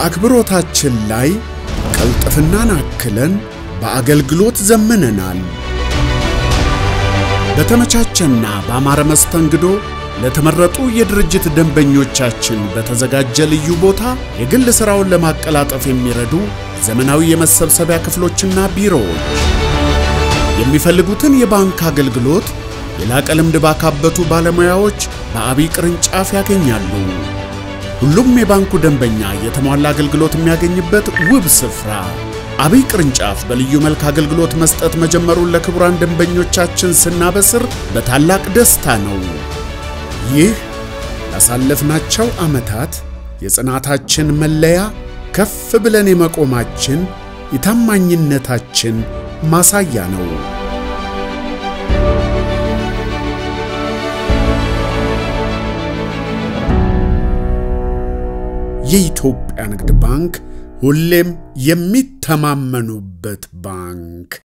በአክብሮታችን ላይ ቅልጥፍናን አክለን በአገልግሎት ዘምነናል። በተመቻቸና በአማረ መስተንግዶ ለተመረጡ የድርጅት ደንበኞቻችን በተዘጋጀ ልዩ ቦታ የግል ሥራውን ለማቀላጠፍ የሚረዱ ዘመናዊ የመሰብሰቢያ ክፍሎችና ቢሮዎች የሚፈልጉትን የባንክ አገልግሎት የላቀ ልምድ ባካበቱ ባለሙያዎች በአብይ ቅርንጫፍ ያገኛሉ። ሁሉም የባንኩ ደንበኛ የተሟላ አገልግሎት የሚያገኝበት ውብ ስፍራ አብይ ቅርንጫፍ በልዩ መልክ አገልግሎት መስጠት መጀመሩን ለክቡራን ደንበኞቻችን ስናበስር በታላቅ ደስታ ነው። ይህ ያሳለፍናቸው ዓመታት የጽናታችን መለያ፣ ከፍ ብለን የመቆማችን የታማኝነታችን ማሳያ ነው። የኢትዮጵያ ንግድ ባንክ ሁሌም የሚተማመኑበት ባንክ